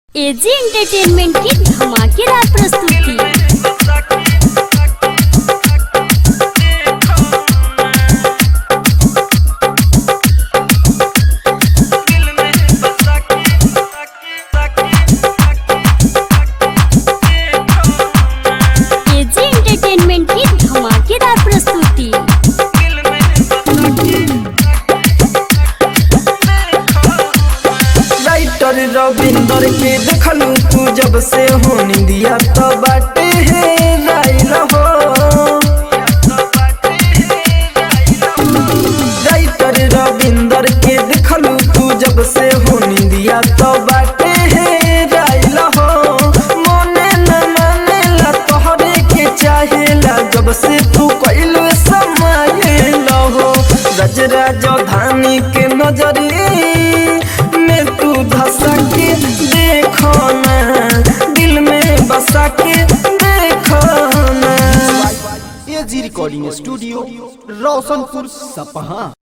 AG entertainment की धमाकेदार प्रस्तुति एजी एंटरटेनमेंट की धमाकेदार प्रस्तुति राइटर रविंदर के देखलू तू जब से हो निंदिया तो बाटे है राइल हो राइटर रविंदर के देखलू तू जब से हो निंदिया तो बाटे है राइल हो मोने न माने ला तोहरे के चाहेला जब से तू कइलू समय हो रज राजधानी के नजरी में तू धसा के देखो ना दिल में बसा के देखो ना एजी रिकॉर्डिंग स्टूडियो रोशनपुर सपहा